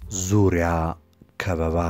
ዙሪያ ከበባ።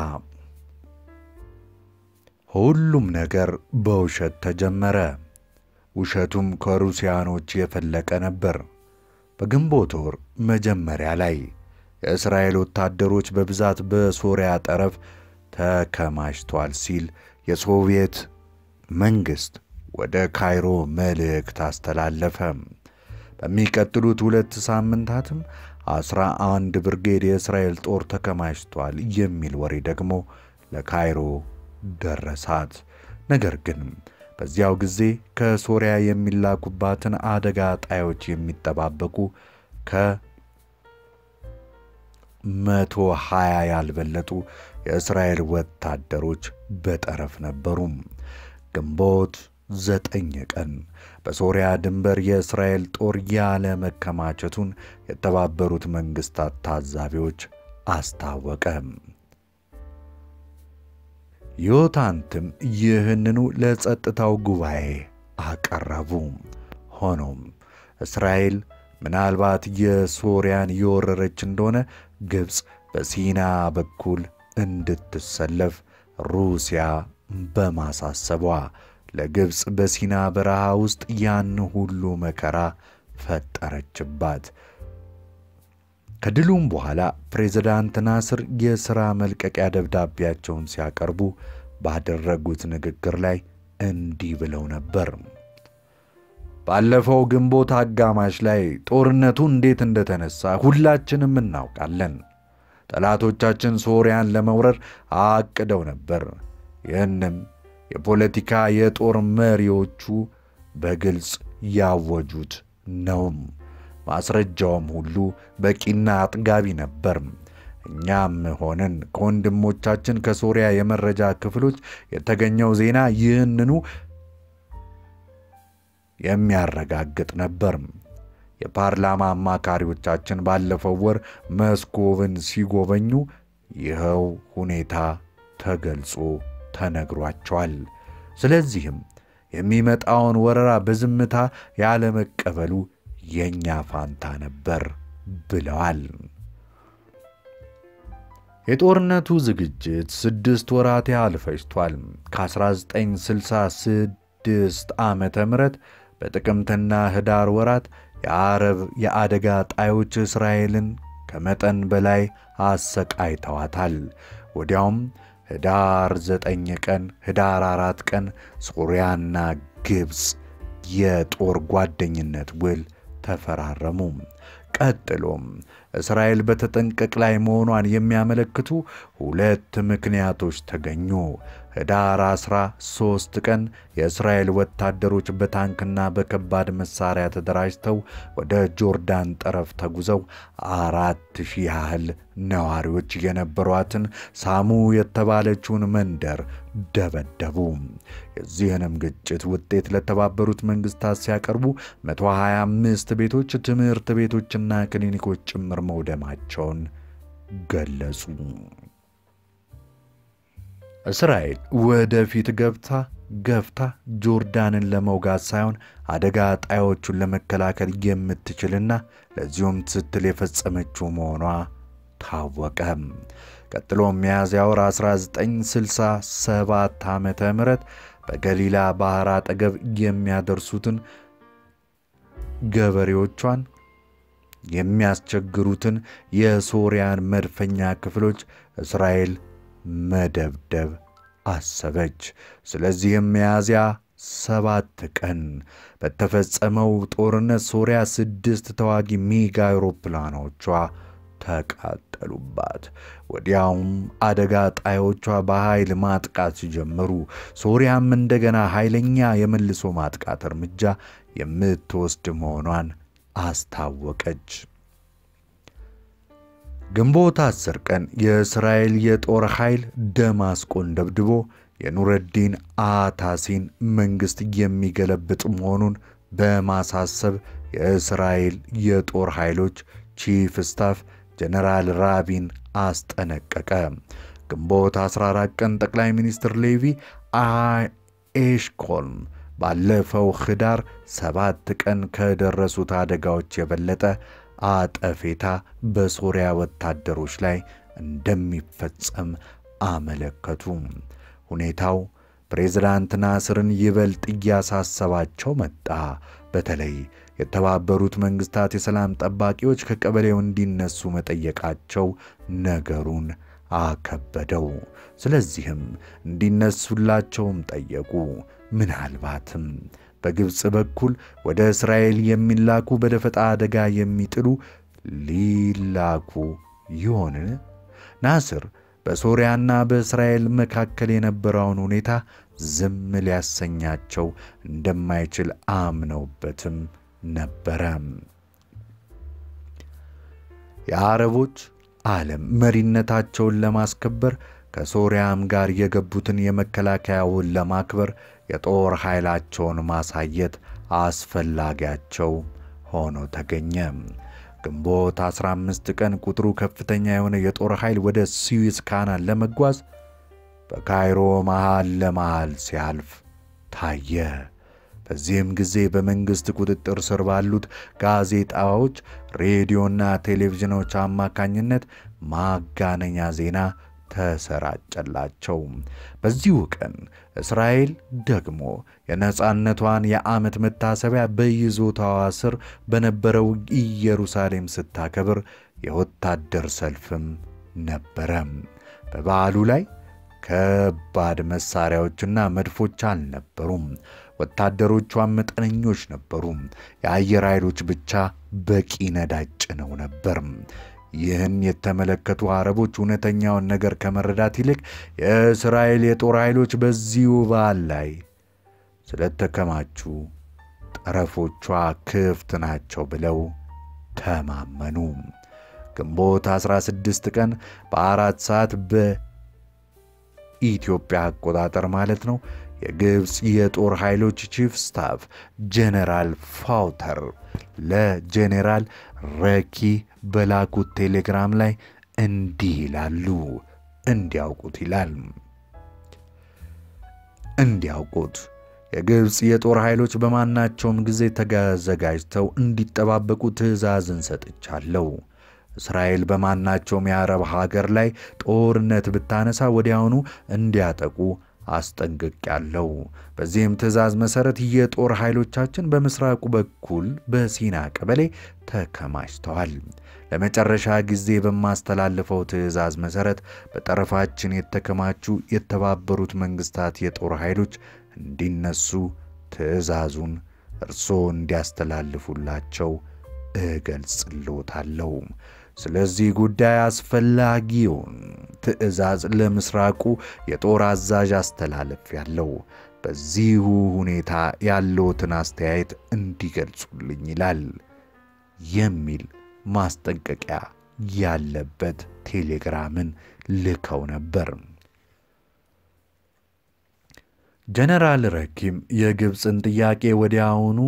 ሁሉም ነገር በውሸት ተጀመረ። ውሸቱም ከሩሲያኖች የፈለቀ ነበር። በግንቦት ወር መጀመሪያ ላይ የእስራኤል ወታደሮች በብዛት በሶሪያ ጠረፍ ተከማችቷል ሲል የሶቪየት መንግሥት ወደ ካይሮ መልእክት አስተላለፈ። በሚቀጥሉት ሁለት ሳምንታትም አስራ አንድ ብርጌድ የእስራኤል ጦር ተከማችቷል የሚል ወሬ ደግሞ ለካይሮ ደረሳት። ነገር ግን በዚያው ጊዜ ከሶሪያ የሚላኩባትን አደጋ ጣዮች የሚጠባበቁ ከመቶ ሃያ ያልበለጡ የእስራኤል ወታደሮች በጠረፍ ነበሩ። ግንቦት ዘጠኝ ቀን በሶሪያ ድንበር የእስራኤል ጦር ያለ መከማቸቱን የተባበሩት መንግሥታት ታዛቢዎች አስታወቀ። ዮታንትም ይህንኑ ለጸጥታው ጉባኤ አቀረቡ። ሆኖም እስራኤል ምናልባት የሶሪያን የወረረች እንደሆነ ግብፅ በሲና በኩል እንድትሰለፍ ሩሲያ በማሳሰቧ ለግብፅ በሲና በረሃ ውስጥ ያን ሁሉ መከራ ፈጠረችባት። ከድሉም በኋላ ፕሬዝዳንት ናስር የሥራ መልቀቂያ ደብዳቤያቸውን ሲያቀርቡ ባደረጉት ንግግር ላይ እንዲህ ብለው ነበር። ባለፈው ግንቦት አጋማሽ ላይ ጦርነቱ እንዴት እንደተነሳ ሁላችንም እናውቃለን። ጠላቶቻችን ሶርያን ለመውረር አቅደው ነበር። ይህንም የፖለቲካ የጦር መሪዎቹ በግልጽ ያወጁት ነውም። ማስረጃውም ሁሉ በቂና አጥጋቢ ነበር። እኛም ሆንን ከወንድሞቻችን ከሶሪያ የመረጃ ክፍሎች የተገኘው ዜና ይህንኑ የሚያረጋግጥ ነበር። የፓርላማ አማካሪዎቻችን ባለፈው ወር መስኮብን ሲጎበኙ ይኸው ሁኔታ ተገልጾ ተነግሯቸዋል። ስለዚህም የሚመጣውን ወረራ በዝምታ ያለመቀበሉ የእኛ ፋንታ ነበር ብለዋል። የጦርነቱ ዝግጅት ስድስት ወራት ያህል ፈጅቷል። ከ1966 ዓመተ ምህረት በጥቅምትና ህዳር ወራት የአረብ የአደጋ ጣዮች እስራኤልን ከመጠን በላይ አሰቃይተዋታል። ወዲያውም ህዳር 9 ቀን፣ ህዳር አራት ቀን ሶርያና ግብፅ የጦር ጓደኝነት ውል ተፈራረሙ። ቀጥሎም እስራኤል በተጠንቀቅ ላይ መሆኗን የሚያመለክቱ ሁለት ምክንያቶች ተገኙ። ህዳር 13 ቀን የእስራኤል ወታደሮች በታንክና በከባድ መሳሪያ ተደራጅተው ወደ ጆርዳን ጠረፍ ተጉዘው አራት ሺህ ያህል ነዋሪዎች የነበሯትን ሳሙ የተባለችውን መንደር ደበደቡ። የዚህንም ግጭት ውጤት ለተባበሩት መንግስታት ሲያቀርቡ 125 ቤቶች፣ ትምህርት ቤቶችና ክሊኒኮች ጭምር መውደማቸውን ገለጹ። እስራኤል ወደፊት ገብታ ገፍታ ጆርዳንን ለመውጋት ሳይሆን አደጋ ጣዮቹን ለመከላከል የምትችልና ለዚሁም ስትል የፈጸመችው መሆኗ ታወቀ። ቀጥሎም ሚያዝያ ወር 1967 ዓመተ ምህረት በገሊላ ባህር አጠገብ የሚያደርሱትን ገበሬዎቿን የሚያስቸግሩትን የሶርያን መድፈኛ ክፍሎች እስራኤል መደብደብ አሰበች። ስለዚህም ሚያዝያ ሰባት ቀን በተፈጸመው ጦርነት ሶሪያ ስድስት ተዋጊ ሚግ አውሮፕላኖቿ ተቃጠሉባት። ወዲያውም አደጋ ጣዮቿ በኃይል ማጥቃት ሲጀምሩ ሶሪያም እንደገና ኃይለኛ የመልሶ ማጥቃት እርምጃ የምትወስድ መሆኗን አስታወቀች። ግንቦት አስር ቀን የእስራኤል የጦር ኃይል ደማስቆን ደብድቦ የኑረዲን አታሲን መንግሥት የሚገለብጥ መሆኑን በማሳሰብ የእስራኤል የጦር ኃይሎች ቺፍ ስታፍ ጀነራል ራቢን አስጠነቀቀ። ግንቦት 14 ቀን ጠቅላይ ሚኒስትር ሌቪ ኤሽኮልም ባለፈው ኅዳር ሰባት ቀን ከደረሱት አደጋዎች የበለጠ አጠፌታ በሶሪያ ወታደሮች ላይ እንደሚፈጸም አመለከቱ። ሁኔታው ፕሬዝዳንት ናስርን ይበልጥ እያሳሰባቸው መጣ። በተለይ የተባበሩት መንግስታት የሰላም ጠባቂዎች ከቀበሌው እንዲነሱ መጠየቃቸው ነገሩን አከበደው። ስለዚህም እንዲነሱላቸውም ጠየቁ። ምናልባትም በግብፅ በኩል ወደ እስራኤል የሚላኩ በደፈጣ አደጋ የሚጥሉ ሊላኩ ይሆንን? ናስር በሶርያና በእስራኤል መካከል የነበረውን ሁኔታ ዝም ሊያሰኛቸው እንደማይችል አምነውበትም ነበረ። የአረቦች ዓለም መሪነታቸውን ለማስከበር ከሶርያም ጋር የገቡትን የመከላከያ ውል ለማክበር የጦር ኃይላቸውን ማሳየት አስፈላጊያቸው ሆኖ ተገኘ። ግንቦት 15 ቀን ቁጥሩ ከፍተኛ የሆነ የጦር ኃይል ወደ ስዊዝ ካናል ለመጓዝ በካይሮ መሃል ለመሃል ሲያልፍ ታየ። በዚህም ጊዜ በመንግሥት ቁጥጥር ስር ባሉት ጋዜጣዎች፣ ሬዲዮና ቴሌቪዥኖች አማካኝነት ማጋነኛ ዜና ተሰራጨላቸው። በዚሁ ቀን እስራኤል ደግሞ የነፃነቷን የዓመት መታሰቢያ በይዞታዋ ስር በነበረው ኢየሩሳሌም ስታከብር የወታደር ሰልፍም ነበረ። በበዓሉ ላይ ከባድ መሳሪያዎችና መድፎች አልነበሩም። ወታደሮቿን መጠነኞች ነበሩ። የአየር ኃይሎች ብቻ በቂ ነዳጅ ጭነው ነበር። ይህን የተመለከቱ አረቦች እውነተኛውን ነገር ከመረዳት ይልቅ የእስራኤል የጦር ኃይሎች በዚሁ በዓል ላይ ስለተከማቹ ጠረፎቿ ክፍት ናቸው ብለው ተማመኑ። ግንቦት 16 ቀን በአራት ሰዓት በኢትዮጵያ አቆጣጠር ማለት ነው የግብፅ የጦር ኃይሎች ቺፍ ስታፍ ጄኔራል ፋውተር ለጄኔራል ረኪ በላኩት ቴሌግራም ላይ እንዲህ ይላሉ። እንዲያውቁት ይላል። እንዲያውቁት የግብፅ የጦር ኃይሎች በማናቸውም ጊዜ ተዘጋጅተው እንዲጠባበቁ ትዕዛዝን ሰጥቻለሁ። እስራኤል በማናቸውም የአረብ ሀገር ላይ ጦርነት ብታነሳ ወዲያውኑ እንዲያጠቁ አስጠንቅቄያለሁ። በዚህም ትዕዛዝ መሠረት የጦር ኃይሎቻችን በምስራቁ በኩል በሲና ቀበሌ ተከማችተዋል። ለመጨረሻ ጊዜ በማስተላልፈው ትዕዛዝ መሠረት በጠረፋችን የተከማቹ የተባበሩት መንግስታት የጦር ኃይሎች እንዲነሱ ትዕዛዙን እርስዎ እንዲያስተላልፉላቸው እገልጽልዎታለሁ። ስለዚህ ጉዳይ አስፈላጊውን ትዕዛዝ ለምስራቁ የጦር አዛዥ አስተላለፊያለሁ። በዚሁ ሁኔታ ያለዎትን አስተያየት እንዲገልጹልኝ ይላል የሚል ማስጠንቀቂያ ያለበት ቴሌግራምን ልከው ነበር። ጀነራል ረኪም የግብፅን ጥያቄ ወዲያውኑ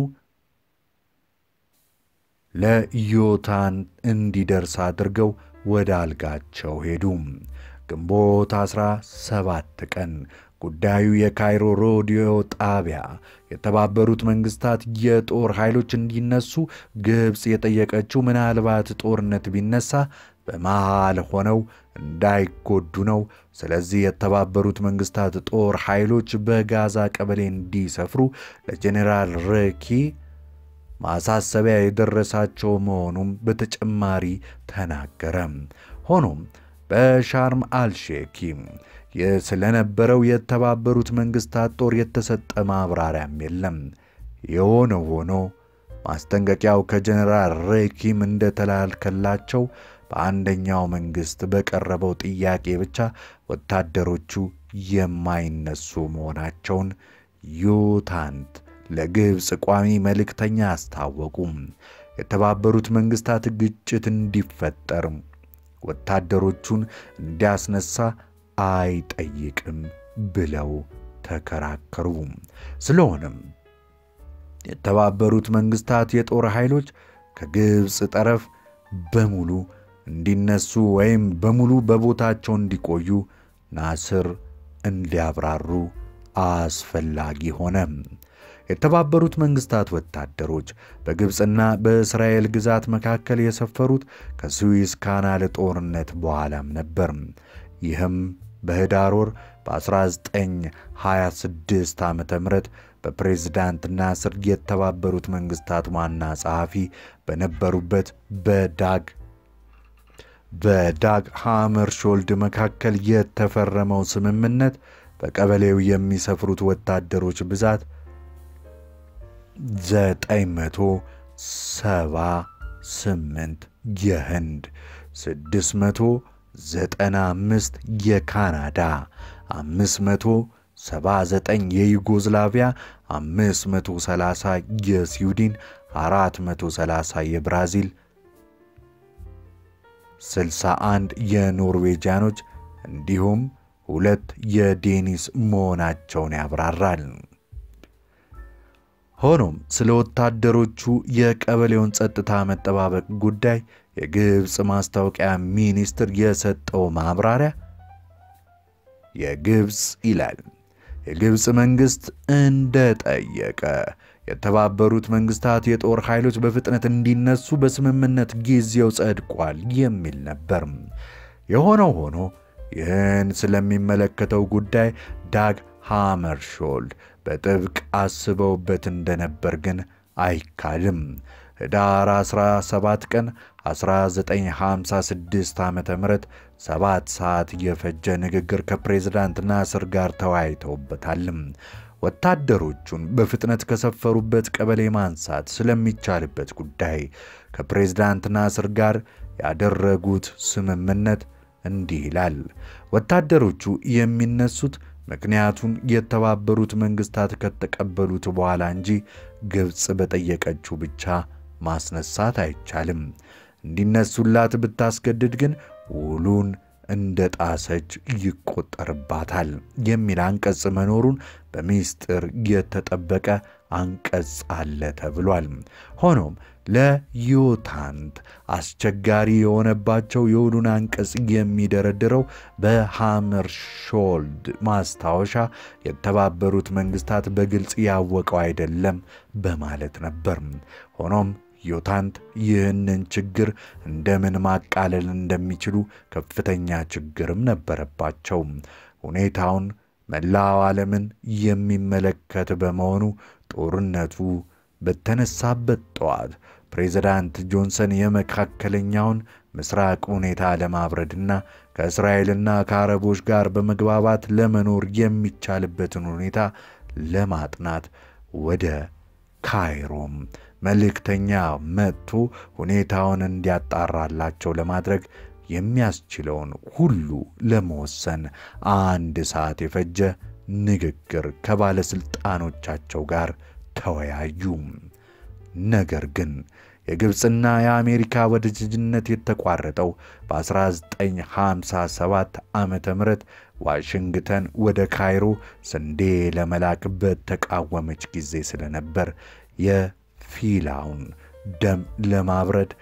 ለዮታን እንዲደርስ አድርገው ወደ አልጋቸው ሄዱ። ግንቦት 17 ቀን ጉዳዩ የካይሮ ሬዲዮ ጣቢያ የተባበሩት መንግስታት የጦር ኃይሎች እንዲነሱ ግብፅ የጠየቀችው ምናልባት ጦርነት ቢነሳ በመሃል ሆነው እንዳይጎዱ ነው። ስለዚህ የተባበሩት መንግስታት ጦር ኃይሎች በጋዛ ቀበሌ እንዲሰፍሩ ለጄኔራል ረኪ ማሳሰቢያ የደረሳቸው መሆኑም በተጨማሪ ተናገረ። ሆኖም በሻርም አልሼኪ ስለነበረው የተባበሩት መንግስታት ጦር የተሰጠ ማብራሪያም የለም። የሆነ ሆኖ ማስጠንቀቂያው ከጀኔራል ሬኪም እንደተላልከላቸው በአንደኛው መንግስት በቀረበው ጥያቄ ብቻ ወታደሮቹ የማይነሱ መሆናቸውን ዮታንት ለግብፅ ቋሚ መልእክተኛ አስታወቁም። የተባበሩት መንግስታት ግጭት እንዲፈጠር ወታደሮቹን እንዲያስነሳ አይጠይቅም ብለው ተከራከሩ። ስለሆነም የተባበሩት መንግስታት የጦር ኃይሎች ከግብፅ ጠረፍ በሙሉ እንዲነሱ ወይም በሙሉ በቦታቸው እንዲቆዩ ናስር እንዲያብራሩ አስፈላጊ ሆነ። የተባበሩት መንግስታት ወታደሮች በግብፅና በእስራኤል ግዛት መካከል የሰፈሩት ከስዊዝ ካናል ጦርነት በኋላም ነበር። ይህም በህዳር ወር በ1926 ዓ ም በፕሬዝዳንት ናስር የተባበሩት መንግስታት ዋና ጸሐፊ በነበሩበት በዳግ በዳግ ሃመርሾልድ መካከል የተፈረመው ስምምነት በቀበሌው የሚሰፍሩት ወታደሮች ብዛት 978 የህንድ፣ 695 የካናዳ፣ 579 የዩጎዝላቪያ፣ 530 የስዊድን፣ 430 የብራዚል 61 የኖርዌጂያኖች እንዲሁም ሁለት የዴኒስ መሆናቸውን ያብራራል። ሆኖም ስለ ወታደሮቹ የቀበሌውን ጸጥታ መጠባበቅ ጉዳይ የግብፅ ማስታወቂያ ሚኒስትር የሰጠው ማብራሪያ የግብፅ ይላል የግብፅ መንግሥት እንደጠየቀ የተባበሩት መንግስታት የጦር ኃይሎች በፍጥነት እንዲነሱ በስምምነት ጊዜው ጸድቋል የሚል ነበር። የሆነው ሆኖ ይህን ስለሚመለከተው ጉዳይ ዳግ ሃመርሾልድ በጥብቅ አስበውበት እንደነበር ግን አይካድም። ህዳር 17 ቀን 1956 ዓ ም ሰባት ሰዓት የፈጀ ንግግር ከፕሬዝዳንት ናስር ጋር ተወያይተውበታል። ወታደሮቹን በፍጥነት ከሰፈሩበት ቀበሌ ማንሳት ስለሚቻልበት ጉዳይ ከፕሬዝዳንት ናስር ጋር ያደረጉት ስምምነት እንዲህ ይላል። ወታደሮቹ የሚነሱት ምክንያቱን የተባበሩት መንግስታት ከተቀበሉት በኋላ እንጂ ግብፅ በጠየቀችው ብቻ ማስነሳት አይቻልም። እንዲነሱላት ብታስገድድ ግን ውሉን እንደ ጣሰች ይቆጠርባታል የሚል አንቀጽ መኖሩን በሚስጥር የተጠበቀ አንቀጽ አለ ተብሏል። ሆኖም ለዮታንት አስቸጋሪ የሆነባቸው የውሉን አንቀጽ የሚደረድረው በሃመርሾልድ ማስታወሻ የተባበሩት መንግስታት በግልጽ ያወቀው አይደለም በማለት ነበር። ሆኖም ዮታንት ይህንን ችግር እንደምን ማቃለል እንደሚችሉ ከፍተኛ ችግርም ነበረባቸው። ሁኔታውን መላው ዓለምን የሚመለከት በመሆኑ ጦርነቱ በተነሳበት ጠዋት ፕሬዝዳንት ጆንሰን የመካከለኛውን ምስራቅ ሁኔታ ለማብረድና ከእስራኤልና ከአረቦች ጋር በመግባባት ለመኖር የሚቻልበትን ሁኔታ ለማጥናት ወደ ካይሮም መልእክተኛ መጥቶ ሁኔታውን እንዲያጣራላቸው ለማድረግ የሚያስችለውን ሁሉ ለመወሰን አንድ ሰዓት የፈጀ ንግግር ከባለሥልጣኖቻቸው ጋር ተወያዩ። ነገር ግን የግብፅና የአሜሪካ ወዳጅነት የተቋረጠው በ1957 ዓ ም ዋሽንግተን ወደ ካይሮ ስንዴ ለመላክ በተቃወመች ጊዜ ስለነበር የፊላውን ደም ለማብረድ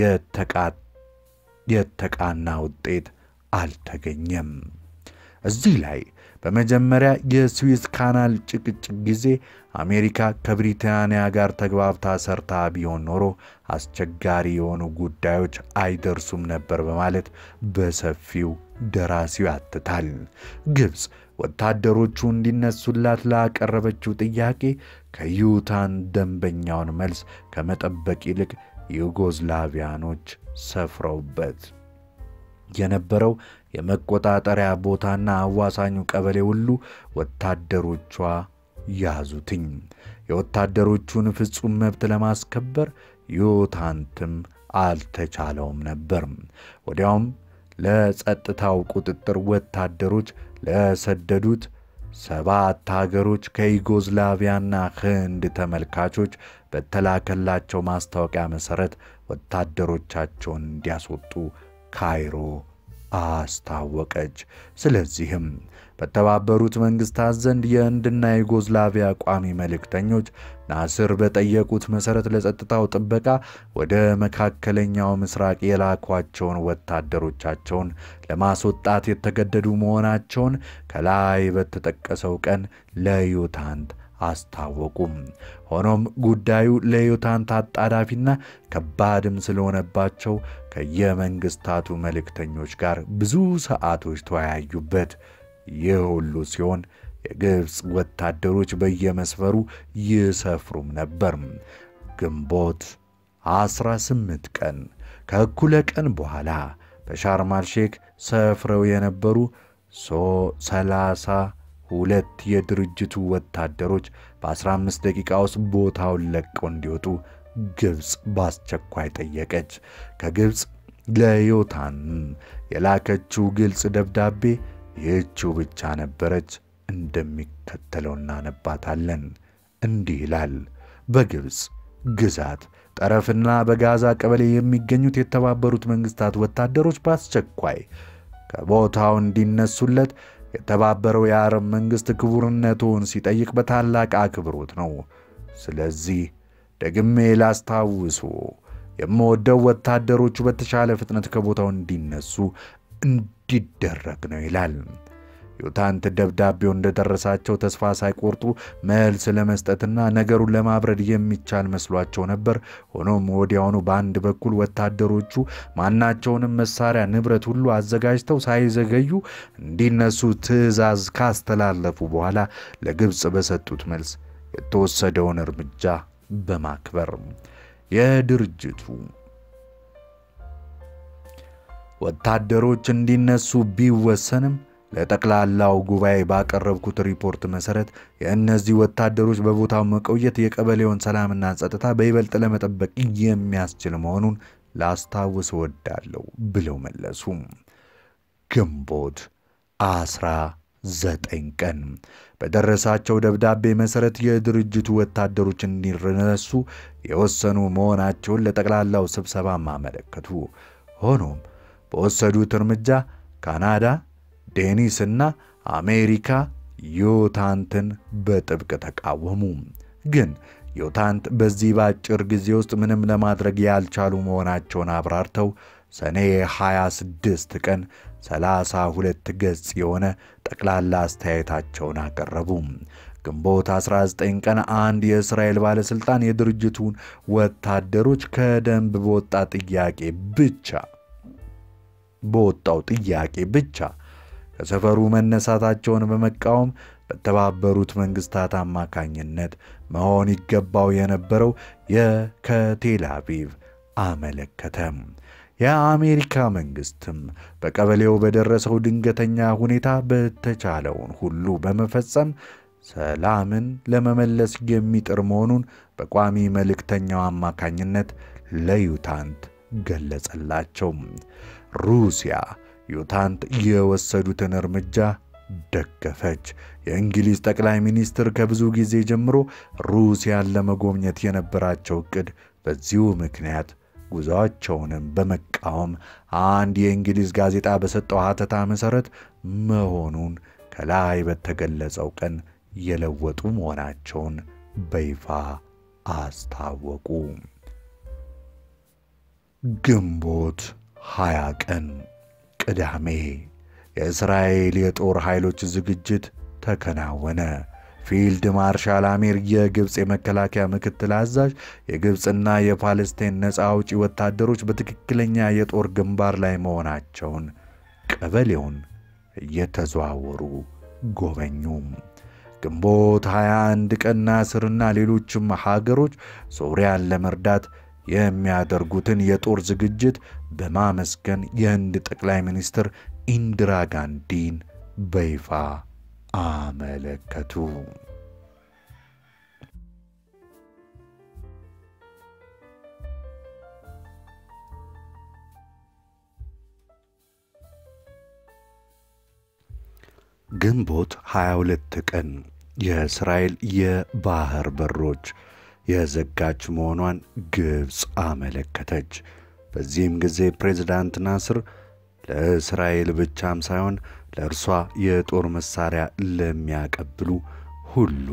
የተቃና ውጤት አልተገኘም። እዚህ ላይ በመጀመሪያ የስዊዝ ካናል ጭቅጭቅ ጊዜ አሜሪካ ከብሪታንያ ጋር ተግባብታ ሰርታ ቢሆን ኖሮ አስቸጋሪ የሆኑ ጉዳዮች አይደርሱም ነበር በማለት በሰፊው ደራሲው ያትታል። ግብፅ ወታደሮቹ እንዲነሱላት ላቀረበችው ጥያቄ ከዩታን ደንበኛውን መልስ ከመጠበቅ ይልቅ ዩጎዝላቪያኖች ሰፍረውበት የነበረው የመቆጣጠሪያ ቦታና አዋሳኙ ቀበሌ ሁሉ ወታደሮቿ ያዙትኝ። የወታደሮቹን ፍጹም መብት ለማስከበር ዮታንትም አልተቻለውም ነበር። ወዲያውም ለጸጥታው ቁጥጥር ወታደሮች ለሰደዱት ሰባት ሀገሮች ከዩጎዝላቪያና ህንድ ተመልካቾች በተላከላቸው ማስታወቂያ መሠረት ወታደሮቻቸውን እንዲያስወጡ ካይሮ አስታወቀች። ስለዚህም በተባበሩት መንግስታት ዘንድ የህንድና የዩጎዝላቪያ ቋሚ መልእክተኞች ናስር በጠየቁት መሠረት ለጸጥታው ጥበቃ ወደ መካከለኛው ምስራቅ የላኳቸውን ወታደሮቻቸውን ለማስወጣት የተገደዱ መሆናቸውን ከላይ በተጠቀሰው ቀን ለዩታንት አስታወቁም። ሆኖም ጉዳዩ ለዮታንት አጣዳፊና ከባድም ስለሆነባቸው ከየመንግስታቱ መልእክተኞች ጋር ብዙ ሰዓቶች ተወያዩበት። ይህ ሁሉ ሲሆን የግብፅ ወታደሮች በየመስፈሩ ይሰፍሩም ነበር። ግንቦት 18 ቀን ከእኩለ ቀን በኋላ በሻርማል ሼክ ሰፍረው የነበሩ ሰላሳ ሁለት የድርጅቱ ወታደሮች በ15 ደቂቃ ውስጥ ቦታውን ለቀው እንዲወጡ ግብፅ በአስቸኳይ ጠየቀች። ከግብፅ ለዮታን የላከችው ግልጽ ደብዳቤ ይህችው ብቻ ነበረች። እንደሚከተለው እናነባታለን። እንዲህ ይላል። በግብፅ ግዛት ጠረፍና በጋዛ ቀበሌ የሚገኙት የተባበሩት መንግስታት ወታደሮች በአስቸኳይ ከቦታው እንዲነሱለት የተባበረው የአረብ መንግሥት ክቡርነቱን ሲጠይቅ በታላቅ አክብሮት ነው። ስለዚህ ደግሜ ላስታውሶ የምወደው ወታደሮቹ በተሻለ ፍጥነት ከቦታው እንዲነሱ እንዲደረግ ነው ይላል። ዮታንት ደብዳቤው እንደደረሳቸው ተስፋ ሳይቆርጡ መልስ ለመስጠትና ነገሩን ለማብረድ የሚቻል መስሏቸው ነበር። ሆኖም ወዲያውኑ በአንድ በኩል ወታደሮቹ ማናቸውንም መሳሪያ፣ ንብረት ሁሉ አዘጋጅተው ሳይዘገዩ እንዲነሱ ትዕዛዝ ካስተላለፉ በኋላ ለግብፅ በሰጡት መልስ የተወሰደውን እርምጃ በማክበር የድርጅቱ ወታደሮች እንዲነሱ ቢወሰንም ለጠቅላላው ጉባኤ ባቀረብኩት ሪፖርት መሰረት የእነዚህ ወታደሮች በቦታው መቆየት የቀበሌውን ሰላምና ጸጥታ በይበልጥ ለመጠበቅ የሚያስችል መሆኑን ላስታውስ እወዳለሁ ብለው መለሱ። ግንቦት አስራ ዘጠኝ ቀን በደረሳቸው ደብዳቤ መሰረት የድርጅቱ ወታደሮች እንዲነሱ የወሰኑ መሆናቸውን ለጠቅላላው ስብሰባ አመለከቱ። ሆኖም በወሰዱት እርምጃ ካናዳ ዴኒስ እና አሜሪካ ዮታንትን በጥብቅ ተቃወሙ። ግን ዮታንት በዚህ በአጭር ጊዜ ውስጥ ምንም ለማድረግ ያልቻሉ መሆናቸውን አብራርተው ሰኔ 26 ቀን 32 ገጽ የሆነ ጠቅላላ አስተያየታቸውን አቀረቡ። ግንቦት 19 ቀን አንድ የእስራኤል ባለሥልጣን የድርጅቱን ወታደሮች ከደንብ በወጣ ጥያቄ ብቻ በወጣው ጥያቄ ብቻ ከሰፈሩ መነሳታቸውን በመቃወም በተባበሩት መንግስታት አማካኝነት መሆን ይገባው የነበረው የከቴል አቪቭ አመለከተ። የአሜሪካ መንግስትም በቀበሌው በደረሰው ድንገተኛ ሁኔታ በተቻለውን ሁሉ በመፈጸም ሰላምን ለመመለስ የሚጥር መሆኑን በቋሚ መልእክተኛው አማካኝነት ለዩታንት ገለጸላቸው። ሩሲያ ዩታንት የወሰዱትን እርምጃ ደገፈች። የእንግሊዝ ጠቅላይ ሚኒስትር ከብዙ ጊዜ ጀምሮ ሩሲያን ለመጎብኘት የነበራቸው ዕቅድ በዚሁ ምክንያት ጉዞአቸውንም በመቃወም አንድ የእንግሊዝ ጋዜጣ በሰጠው ሐተታ መሠረት መሆኑን ከላይ በተገለጸው ቀን የለወጡ መሆናቸውን በይፋ አስታወቁ። ግንቦት 20 ቀን ቅዳሜ የእስራኤል የጦር ኃይሎች ዝግጅት ተከናወነ። ፊልድ ማርሻል አሚር የግብፅ የመከላከያ ምክትል አዛዥ የግብፅና የፓለስቲን ነፃ አውጪ ወታደሮች በትክክለኛ የጦር ግንባር ላይ መሆናቸውን ቀበሌውን እየተዘዋወሩ ጎበኙ። ግንቦት 21 ቀን ናስርና ሌሎችም ሀገሮች ሶሪያን ለመርዳት የሚያደርጉትን የጦር ዝግጅት በማመስገን የህንድ ጠቅላይ ሚኒስትር ኢንዲራ ጋንዲን በይፋ አመለከቱ። ግንቦት 22 ቀን የእስራኤል የባህር በሮች የዘጋች መሆኗን ግብፅ አመለከተች። በዚህም ጊዜ ፕሬዝዳንት ናስር ለእስራኤል ብቻም ሳይሆን ለእርሷ የጦር መሳሪያ ለሚያቀብሉ ሁሉ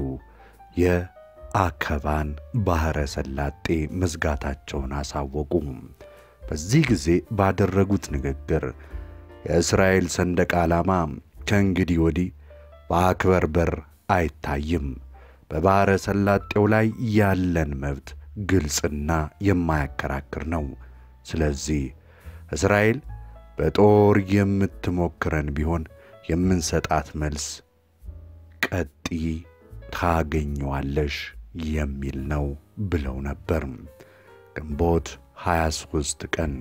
የአከባን ባሕረ ሰላጤ መዝጋታቸውን አሳወቁ። በዚህ ጊዜ ባደረጉት ንግግር የእስራኤል ሰንደቅ ዓላማ ከእንግዲህ ወዲህ በአክበር በር አይታይም፣ በባሕረ ሰላጤው ላይ ያለን መብት ግልጽና የማያከራክር ነው። ስለዚህ እስራኤል በጦር የምትሞክረን ቢሆን የምንሰጣት መልስ ቀጢ ታገኘዋለሽ የሚል ነው ብለው ነበር። ግንቦት 23 ቀን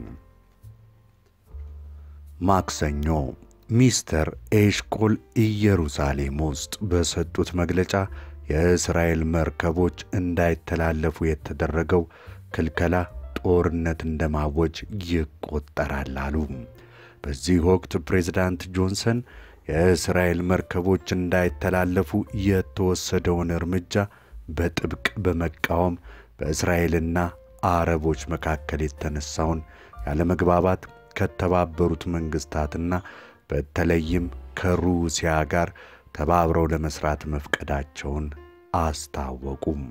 ማክሰኞ ሚስተር ኤሽኮል ኢየሩሳሌም ውስጥ በሰጡት መግለጫ የእስራኤል መርከቦች እንዳይተላለፉ የተደረገው ክልከላ ጦርነት እንደማወጅ ይቆጠራል አሉ። በዚህ ወቅት ፕሬዝዳንት ጆንሰን የእስራኤል መርከቦች እንዳይተላለፉ የተወሰደውን እርምጃ በጥብቅ በመቃወም በእስራኤልና አረቦች መካከል የተነሳውን ያለመግባባት ከተባበሩት መንግሥታትና በተለይም ከሩሲያ ጋር ተባብረው ለመስራት መፍቀዳቸውን አስታወቁም።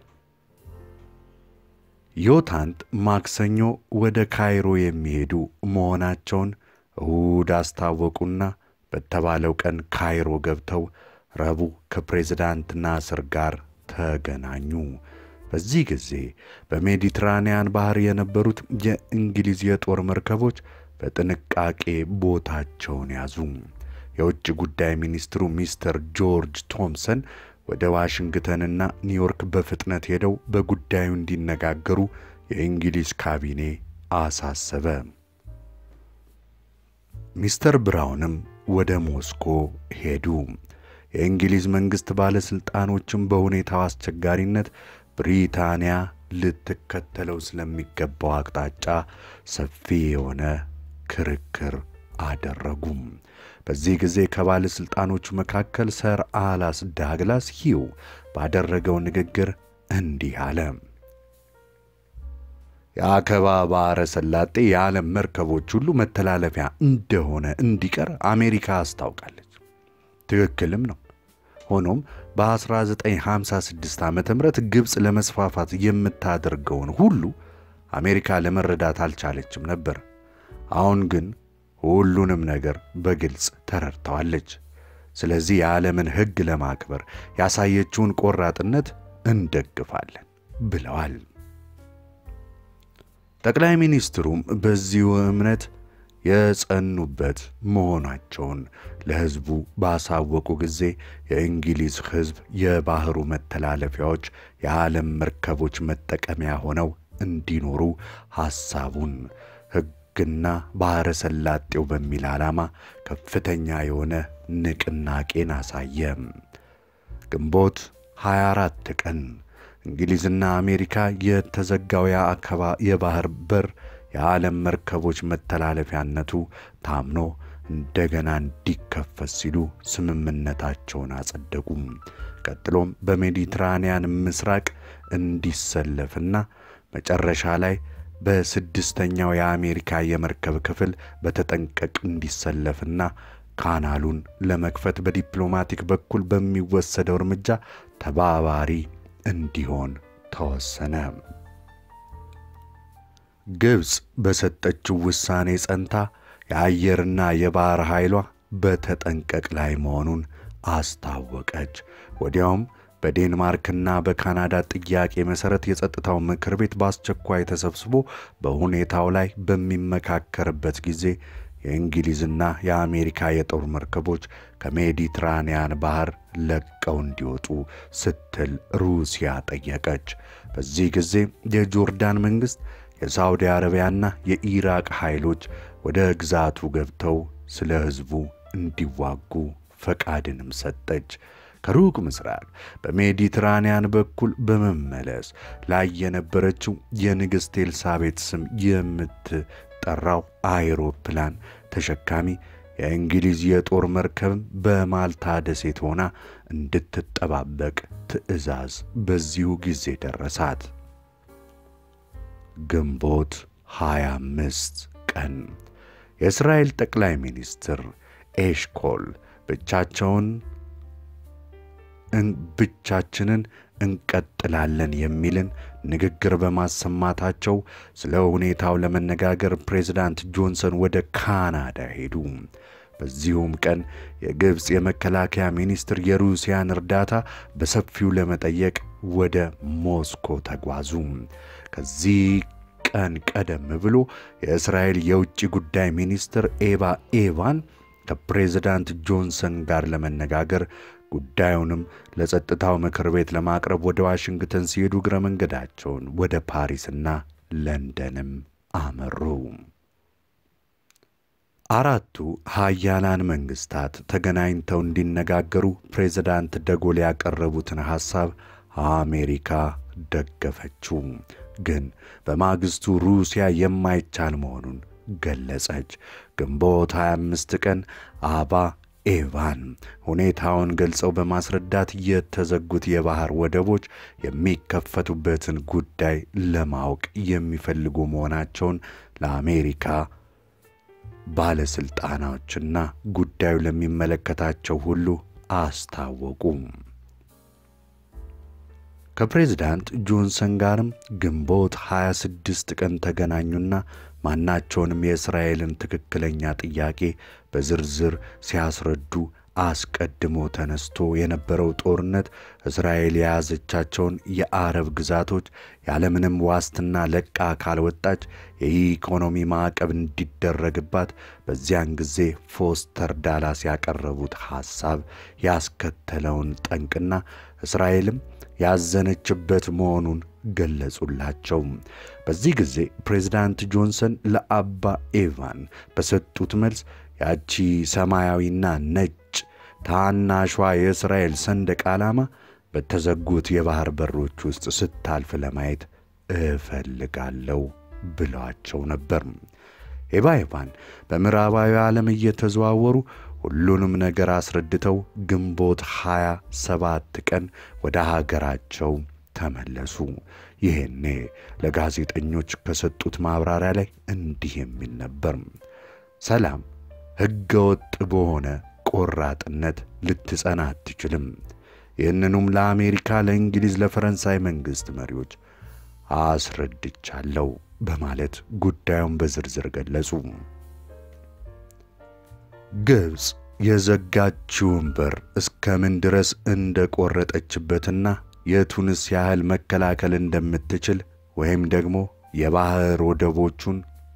ዮታንት ማክሰኞ ወደ ካይሮ የሚሄዱ መሆናቸውን እሁድ አስታወቁና በተባለው ቀን ካይሮ ገብተው ረቡዕ ከፕሬዝዳንት ናስር ጋር ተገናኙ። በዚህ ጊዜ በሜዲትራንያን ባህር የነበሩት የእንግሊዝ የጦር መርከቦች በጥንቃቄ ቦታቸውን ያዙ። የውጭ ጉዳይ ሚኒስትሩ ሚስተር ጆርጅ ቶምሰን ወደ ዋሽንግተንና ኒውዮርክ በፍጥነት ሄደው በጉዳዩ እንዲነጋገሩ የእንግሊዝ ካቢኔ አሳሰበ። ሚስተር ብራውንም ወደ ሞስኮ ሄዱ። የእንግሊዝ መንግሥት ባለሥልጣኖችም በሁኔታው አስቸጋሪነት ብሪታንያ ልትከተለው ስለሚገባው አቅጣጫ ሰፊ የሆነ ክርክር አደረጉም። በዚህ ጊዜ ከባለሥልጣኖቹ መካከል ሰር አላስ ዳግላስ ሂው ባደረገው ንግግር እንዲህ አለ። የአከባ ባሕረ ሰላጤ የዓለም መርከቦች ሁሉ መተላለፊያ እንደሆነ እንዲቀር አሜሪካ አስታውቃለች። ትክክልም ነው። ሆኖም በ1956 ዓ ም ግብፅ ለመስፋፋት የምታደርገውን ሁሉ አሜሪካ ለመረዳት አልቻለችም ነበር። አሁን ግን ሁሉንም ነገር በግልጽ ተረድተዋለች። ስለዚህ የዓለምን ሕግ ለማክበር ያሳየችውን ቆራጥነት እንደግፋለን ብለዋል። ጠቅላይ ሚኒስትሩም በዚሁ እምነት የጸኑበት መሆናቸውን ለሕዝቡ ባሳወቁ ጊዜ የእንግሊዝ ሕዝብ የባሕሩ መተላለፊያዎች የዓለም መርከቦች መጠቀሚያ ሆነው እንዲኖሩ ሐሳቡን ሕግና ባሕረ ሰላጤው በሚል ዓላማ ከፍተኛ የሆነ ንቅናቄን አሳየ። ግንቦት 24 ቀን እንግሊዝና አሜሪካ የተዘጋው የአከባ የባሕር በር የዓለም መርከቦች መተላለፊያነቱ ታምኖ እንደገና እንዲከፈት ሲሉ ስምምነታቸውን አጸደቁ። ቀጥሎም በሜዲትራንያን ምስራቅ እንዲሰለፍና መጨረሻ ላይ በስድስተኛው የአሜሪካ የመርከብ ክፍል በተጠንቀቅ እንዲሰለፍና ካናሉን ለመክፈት በዲፕሎማቲክ በኩል በሚወሰደው እርምጃ ተባባሪ እንዲሆን ተወሰነ። ግብፅ በሰጠችው ውሳኔ ጸንታ የአየርና የባሕር ኃይሏ በተጠንቀቅ ላይ መሆኑን አስታወቀች። ወዲያውም በዴንማርክና በካናዳ ጥያቄ መሠረት የጸጥታው ምክር ቤት በአስቸኳይ ተሰብስቦ በሁኔታው ላይ በሚመካከርበት ጊዜ የእንግሊዝና የአሜሪካ የጦር መርከቦች ከሜዲትራንያን ባህር ለቀው እንዲወጡ ስትል ሩሲያ ጠየቀች። በዚህ ጊዜ የጆርዳን መንግሥት የሳውዲ አረቢያና የኢራቅ ኃይሎች ወደ ግዛቱ ገብተው ስለ ሕዝቡ እንዲዋጉ ፈቃድንም ሰጠች። ከሩቅ ምስራቅ በሜዲትራንያን በኩል በመመለስ ላይ የነበረችው የንግሥት ኤልሳቤጥ ስም የምትጠራው አይሮፕላን ተሸካሚ የእንግሊዝ የጦር መርከብም በማልታ ደሴት ሆና እንድትጠባበቅ ትዕዛዝ በዚሁ ጊዜ ደረሳት። ግንቦት 25 ቀን የእስራኤል ጠቅላይ ሚኒስትር ኤሽኮል ብቻቸውን ብቻችንን እንቀጥላለን የሚልን ንግግር በማሰማታቸው ስለ ሁኔታው ለመነጋገር ፕሬዝዳንት ጆንሰን ወደ ካናዳ ሄዱ። በዚሁም ቀን የግብፅ የመከላከያ ሚኒስትር የሩሲያን እርዳታ በሰፊው ለመጠየቅ ወደ ሞስኮ ተጓዙ። ከዚህ ቀን ቀደም ብሎ የእስራኤል የውጭ ጉዳይ ሚኒስትር ኤባ ኤቫን ከፕሬዝዳንት ጆንሰን ጋር ለመነጋገር ጉዳዩንም ለጸጥታው ምክር ቤት ለማቅረብ ወደ ዋሽንግተን ሲሄዱ እግረ መንገዳቸውን ወደ ፓሪስና ለንደንም አመሩ። አራቱ ሀያላን መንግስታት ተገናኝተው እንዲነጋገሩ ፕሬዝዳንት ደጎል ያቀረቡትን ሐሳብ አሜሪካ ደገፈችው። ግን በማግስቱ ሩሲያ የማይቻል መሆኑን ገለጸች። ግንቦት 25 ቀን አባ ኤቫን ሁኔታውን ገልጸው በማስረዳት የተዘጉት የባህር ወደቦች የሚከፈቱበትን ጉዳይ ለማወቅ የሚፈልጉ መሆናቸውን ለአሜሪካ ባለሥልጣናዎችና ጉዳዩ ለሚመለከታቸው ሁሉ አስታወቁ። ከፕሬዝዳንት ጆንሰን ጋርም ግንቦት 26 ቀን ተገናኙና ማናቸውንም የእስራኤልን ትክክለኛ ጥያቄ በዝርዝር ሲያስረዱ አስቀድሞ ተነስቶ የነበረው ጦርነት እስራኤል የያዘቻቸውን የአረብ ግዛቶች ያለምንም ዋስትና ለቃ ካልወጣች የኢኮኖሚ ማዕቀብ እንዲደረግባት በዚያን ጊዜ ፎስተር ዳላስ ያቀረቡት ሐሳብ ያስከተለውን ጠንቅና እስራኤልም ያዘነችበት መሆኑን ገለጹላቸው። በዚህ ጊዜ ፕሬዝዳንት ጆንሰን ለአባ ኤቫን በሰጡት መልስ ያቺ ሰማያዊና ነጭ ታናሿ የእስራኤል ሰንደቅ ዓላማ በተዘጉት የባህር በሮች ውስጥ ስታልፍ ለማየት እፈልጋለሁ ብለዋቸው ነበር። ኤባ ኤቫን በምዕራባዊ ዓለም እየተዘዋወሩ ሁሉንም ነገር አስረድተው ግንቦት 27 ቀን ወደ ሀገራቸው ተመለሱ። ይሄኔ ለጋዜጠኞች ከሰጡት ማብራሪያ ላይ እንዲህ የሚል ነበር። ሰላም ሕገ ወጥ በሆነ ቆራጥነት ልትጸና አትችልም። ይህንኑም ለአሜሪካ፣ ለእንግሊዝ፣ ለፈረንሳይ መንግሥት መሪዎች አስረድቻለሁ በማለት ጉዳዩን በዝርዝር ገለጹ። ግብፅ የዘጋችውን በር እስከምን ድረስ እንደ ቆረጠችበትና የቱንስ ያህል መከላከል እንደምትችል ወይም ደግሞ የባህር ወደቦቹን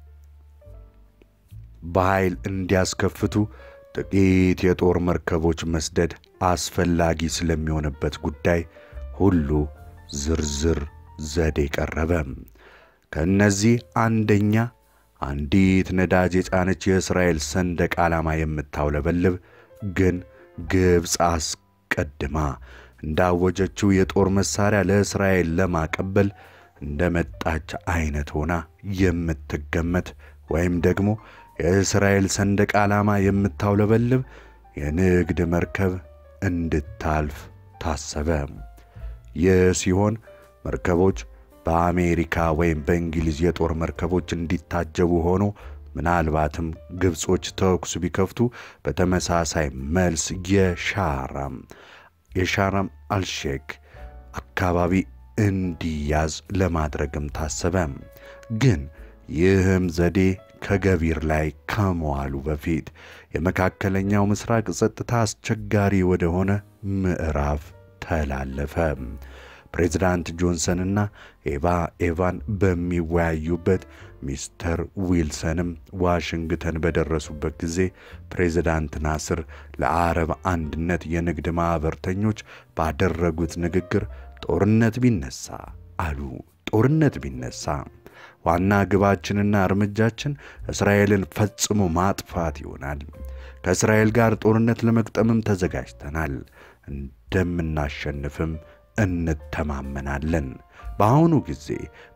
በኃይል እንዲያስከፍቱ ጥቂት የጦር መርከቦች መስደድ አስፈላጊ ስለሚሆንበት ጉዳይ ሁሉ ዝርዝር ዘዴ ቀረበ። ከእነዚህ አንደኛ አንዲት ነዳጅ የጫነች የእስራኤል ሰንደቅ ዓላማ የምታውለበልብ ግን ግብፅ አስቀድማ እንዳወጀችው የጦር መሣሪያ ለእስራኤል ለማቀበል እንደ መጣች ዐይነት ሆና የምትገመት ወይም ደግሞ የእስራኤል ሰንደቅ ዓላማ የምታውለበልብ የንግድ መርከብ እንድታልፍ ታሰበ። ይህ ሲሆን መርከቦች በአሜሪካ ወይም በእንግሊዝ የጦር መርከቦች እንዲታጀቡ ሆኖ ምናልባትም ግብጾች ተኩስ ቢከፍቱ በተመሳሳይ መልስ የሻራም የሻራም አልሼክ አካባቢ እንዲያዝ ለማድረግም ታሰበ። ግን ይህም ዘዴ ከገቢር ላይ ከመዋሉ በፊት የመካከለኛው ምስራቅ ጸጥታ አስቸጋሪ ወደሆነ ምዕራፍ ተላለፈ። ፕሬዝዳንት ጆንሰንና ኤቫ ኤቫን በሚወያዩበት ሚስተር ዊልሰንም ዋሽንግተን በደረሱበት ጊዜ ፕሬዝዳንት ናስር ለአረብ አንድነት የንግድ ማኅበርተኞች ባደረጉት ንግግር ጦርነት ቢነሳ አሉ፣ ጦርነት ቢነሳ ዋና ግባችንና እርምጃችን እስራኤልን ፈጽሞ ማጥፋት ይሆናል። ከእስራኤል ጋር ጦርነት ለመግጠምም ተዘጋጅተናል። እንደምናሸንፍም እንተማመናለን። በአሁኑ ጊዜ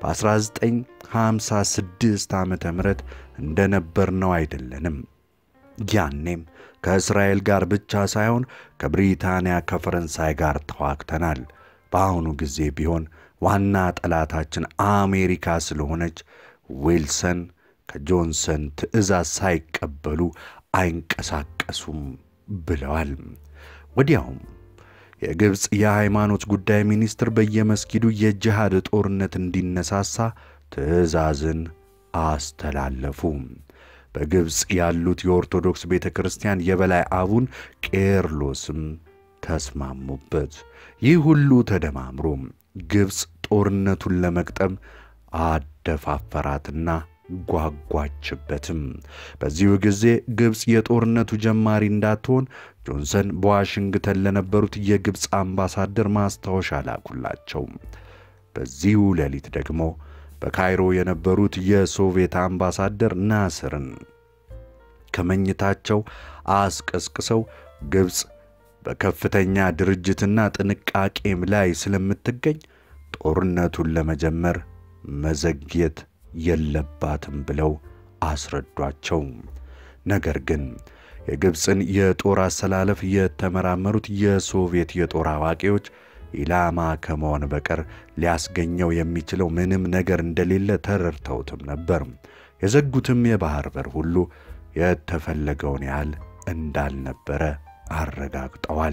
በ1956 ዓመተ ምህረት እንደነበርነው አይደለንም። ያኔም ከእስራኤል ጋር ብቻ ሳይሆን ከብሪታንያ፣ ከፈረንሳይ ጋር ተዋግተናል። በአሁኑ ጊዜ ቢሆን ዋና ጠላታችን አሜሪካ ስለሆነች ዊልሰን ከጆንሰን ትዕዛዝ ሳይቀበሉ አይንቀሳቀሱም ብለዋል። ወዲያውም የግብፅ የሃይማኖት ጉዳይ ሚኒስትር በየመስጊዱ የጅሃድ ጦርነት እንዲነሳሳ ትዕዛዝን አስተላለፉ። በግብፅ ያሉት የኦርቶዶክስ ቤተ ክርስቲያን የበላይ አቡን ቄርሎስም ተስማሙበት። ይህ ሁሉ ተደማምሮ ግብፅ ጦርነቱን ለመቅጠም አደፋፈራትና ጓጓችበትም። በዚሁ ጊዜ ግብፅ የጦርነቱ ጀማሪ እንዳትሆን ጆንሰን በዋሽንግተን ለነበሩት የግብፅ አምባሳደር ማስታወሻ ላኩላቸው። በዚሁ ሌሊት ደግሞ በካይሮ የነበሩት የሶቪየት አምባሳደር ናስርን ከመኝታቸው አስቀስቅሰው ግብፅ በከፍተኛ ድርጅትና ጥንቃቄም ላይ ስለምትገኝ ጦርነቱን ለመጀመር መዘግየት የለባትም ብለው አስረዷቸው። ነገር ግን የግብፅን የጦር አሰላለፍ የተመራመሩት የሶቪየት የጦር አዋቂዎች ኢላማ ከመሆን በቀር ሊያስገኘው የሚችለው ምንም ነገር እንደሌለ ተረድተውትም ነበር። የዘጉትም የባህር በር ሁሉ የተፈለገውን ያህል እንዳልነበረ አረጋግጠዋል።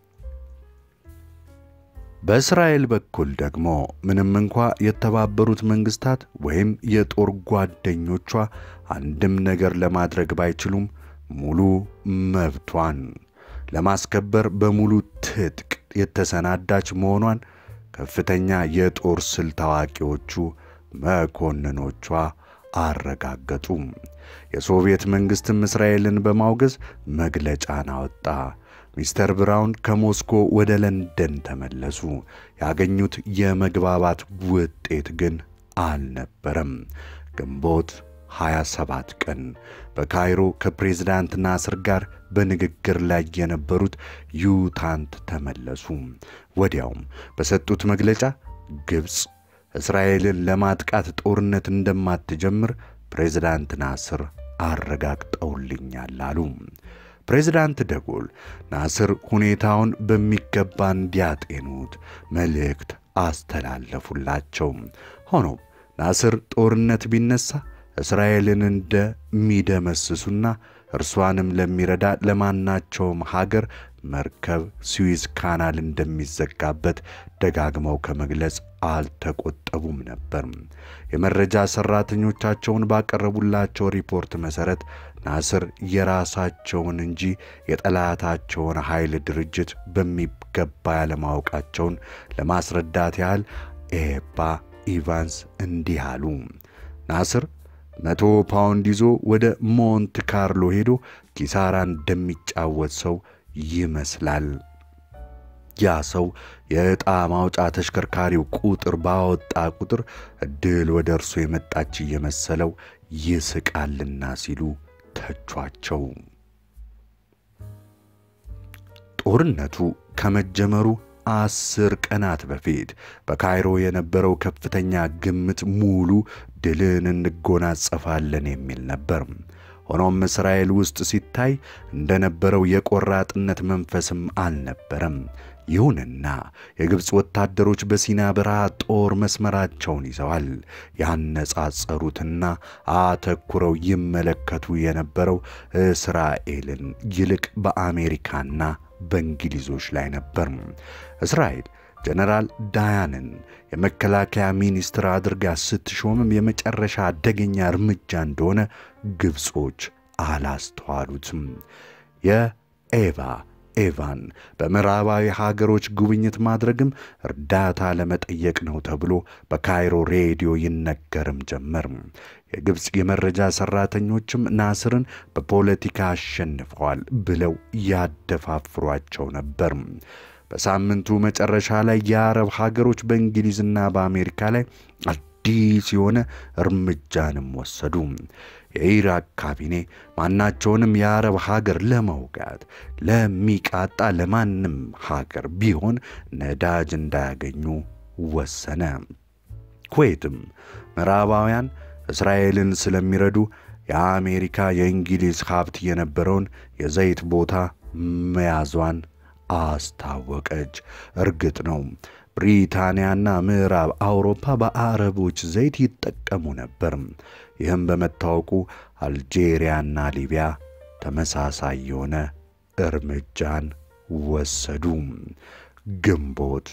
በእስራኤል በኩል ደግሞ ምንም እንኳ የተባበሩት መንግስታት ወይም የጦር ጓደኞቿ አንድም ነገር ለማድረግ ባይችሉም ሙሉ መብቷን ለማስከበር በሙሉ ትጥቅ የተሰናዳች መሆኗን ከፍተኛ የጦር ስልት አዋቂዎቹ መኮንኖቿ አረጋገጡ። የሶቪየት መንግስትም እስራኤልን በማውገዝ መግለጫን አወጣ። ሚስተር ብራውን ከሞስኮ ወደ ለንደን ተመለሱ። ያገኙት የመግባባት ውጤት ግን አልነበረም። ግንቦት 27 ቀን በካይሮ ከፕሬዝዳንት ናስር ጋር በንግግር ላይ የነበሩት ዩታንት ተመለሱ። ወዲያውም በሰጡት መግለጫ ግብፅ እስራኤልን ለማጥቃት ጦርነት እንደማትጀምር ፕሬዝዳንት ናስር አረጋግጠውልኛል አሉ። ፕሬዝዳንት ደጎል ናስር ሁኔታውን በሚገባ እንዲያጤኑት መልእክት አስተላለፉላቸው። ሆኖም ናስር ጦርነት ቢነሳ እስራኤልን እንደሚደመስሱና እርሷንም ለሚረዳ ለማናቸውም ሀገር መርከብ ስዊዝ ካናል እንደሚዘጋበት ደጋግመው ከመግለጽ አልተቆጠቡም ነበር። የመረጃ ሠራተኞቻቸውን ባቀረቡላቸው ሪፖርት መሠረት ናስር የራሳቸውን እንጂ የጠላታቸውን ኃይል ድርጅት በሚገባ ያለማወቃቸውን ለማስረዳት ያህል ኤባ ኢቫንስ እንዲህ አሉ። ናስር መቶ ፓውንድ ይዞ ወደ ሞንት ካርሎ ሄዶ ኪሳራ እንደሚጫወት ሰው ይመስላል። ያ ሰው የዕጣ ማውጫ ተሽከርካሪው ቁጥር ባወጣ ቁጥር ዕድል ወደ እርሱ የመጣች እየመሰለው ይስቃልና ሲሉ ተቿቸው። ጦርነቱ ከመጀመሩ አስር ቀናት በፊት በካይሮ የነበረው ከፍተኛ ግምት ሙሉ ድልን እንጎናጸፋለን የሚል ነበር። ሆኖም እስራኤል ውስጥ ሲታይ እንደነበረው የቆራጥነት መንፈስም አልነበረም። ይሁንና የግብፅ ወታደሮች በሲና በረሃ ጦር መስመራቸውን ይዘዋል። ያነጻጸሩትና አተኩረው ይመለከቱ የነበረው እስራኤልን ይልቅ በአሜሪካና በእንግሊዞች ላይ ነበር። እስራኤል ጀነራል ዳያንን የመከላከያ ሚኒስትር አድርጋ ስትሾምም የመጨረሻ አደገኛ እርምጃ እንደሆነ ግብጾች አላስተዋሉትም። የኤቫ ኤቫን በምዕራባዊ ሀገሮች ጉብኝት ማድረግም እርዳታ ለመጠየቅ ነው ተብሎ በካይሮ ሬዲዮ ይነገርም ጀመር። የግብፅ የመረጃ ሠራተኞችም ናስርን በፖለቲካ አሸንፈዋል ብለው ያደፋፍሯቸው ነበር። በሳምንቱ መጨረሻ ላይ የአረብ ሀገሮች በእንግሊዝና በአሜሪካ ላይ አዲስ የሆነ እርምጃንም ወሰዱ። የኢራቅ ካቢኔ ማናቸውንም የአረብ ሀገር ለመውጋት ለሚቃጣ ለማንም ሀገር ቢሆን ነዳጅ እንዳያገኙ ወሰነ። ኩዌትም ምዕራባውያን እስራኤልን ስለሚረዱ የአሜሪካ የእንግሊዝ ሀብት የነበረውን የዘይት ቦታ መያዟን አስታወቀች። እርግጥ ነው ብሪታንያና ምዕራብ አውሮፓ በአረቦች ዘይት ይጠቀሙ ነበር። ይህም በመታወቁ አልጄሪያና ሊቢያ ተመሳሳይ የሆነ እርምጃን ወሰዱ። ግንቦት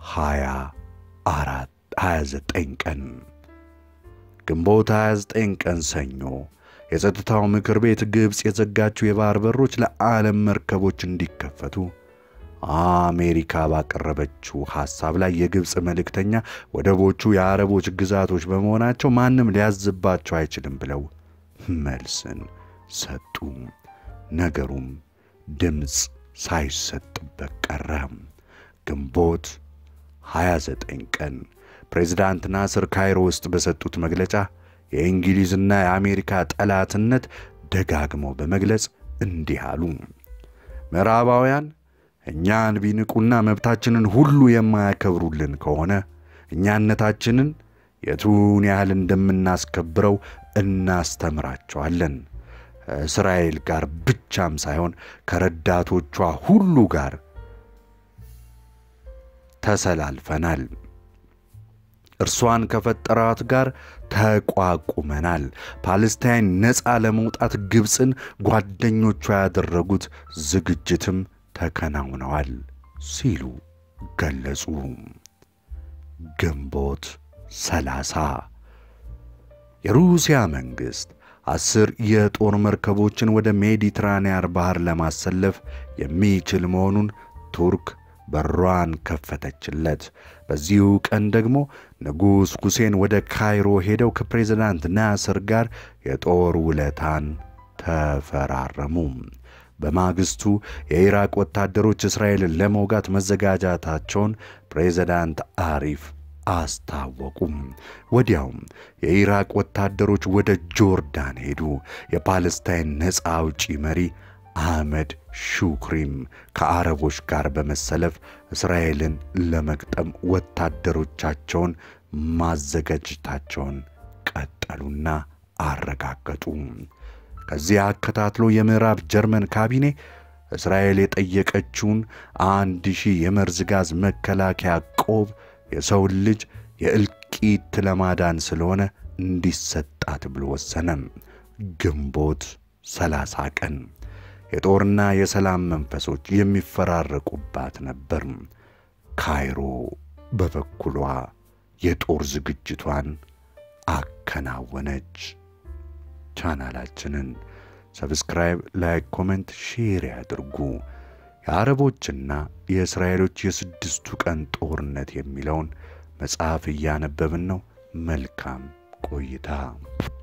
24 29 ቀን ግንቦት 29 ቀን ሰኞ የጸጥታው ምክር ቤት ግብፅ የዘጋችው የባህር በሮች ለዓለም መርከቦች እንዲከፈቱ አሜሪካ ባቀረበችው ሐሳብ ላይ የግብፅ መልእክተኛ ወደቦቹ የአረቦች ግዛቶች በመሆናቸው ማንም ሊያዝባቸው አይችልም ብለው መልስን ሰጡ። ነገሩም ድምፅ ሳይሰጥበት ቀረ። ግንቦት 29 ቀን ፕሬዝዳንት ናስር ካይሮ ውስጥ በሰጡት መግለጫ የእንግሊዝና የአሜሪካ ጠላትነት ደጋግመው በመግለጽ እንዲህ አሉ። ምዕራባውያን እኛን ቢንቁና መብታችንን ሁሉ የማያከብሩልን ከሆነ እኛነታችንን የቱን ያህል እንደምናስከብረው እናስተምራቸዋለን። እስራኤል ጋር ብቻም ሳይሆን ከረዳቶቿ ሁሉ ጋር ተሰላልፈናል። እርሷን ከፈጠራት ጋር ተቋቁመናል። ፓለስታይን ነፃ ለመውጣት ግብፅን ጓደኞቿ ያደረጉት ዝግጅትም ተከናውነዋል ሲሉ ገለጹ። ግንቦት ሰላሳ የሩሲያ መንግሥት አስር የጦር መርከቦችን ወደ ሜዲትራንያን ባህር ለማሰለፍ የሚችል መሆኑን ቱርክ በሯን ከፈተችለት። በዚሁ ቀን ደግሞ ንጉሥ ሁሴን ወደ ካይሮ ሄደው ከፕሬዝዳንት ናስር ጋር የጦር ውለታን ተፈራረሙ። በማግስቱ የኢራቅ ወታደሮች እስራኤልን ለመውጋት መዘጋጃታቸውን ፕሬዝዳንት አሪፍ አስታወቁም። ወዲያውም የኢራቅ ወታደሮች ወደ ጆርዳን ሄዱ። የፓለስታይን ነፃ አውጪ መሪ አህመድ ሹክሪም ከአረቦች ጋር በመሰለፍ እስራኤልን ለመግጠም ወታደሮቻቸውን ማዘጋጀታቸውን ቀጠሉና አረጋገጡ። ከዚያ አከታትሎ የምዕራብ ጀርመን ካቢኔ እስራኤል የጠየቀችውን አንድ ሺህ የመርዝ ጋዝ መከላከያ ቆብ የሰውን ልጅ የእልቂት ለማዳን ስለሆነ እንዲሰጣት ብሎ ወሰነም። ግንቦት ሰላሳ ቀን የጦርና የሰላም መንፈሶች የሚፈራረቁባት ነበር። ካይሮ በበኩሏ የጦር ዝግጅቷን አከናወነች። ቻናላችንን ሰብስክራይብ፣ ላይክ፣ ኮሜንት፣ ሼር ያድርጉ። የአረቦችና የእስራኤሎች የስድስቱ ቀን ጦርነት የሚለውን መጽሐፍ እያነበብን ነው። መልካም ቆይታ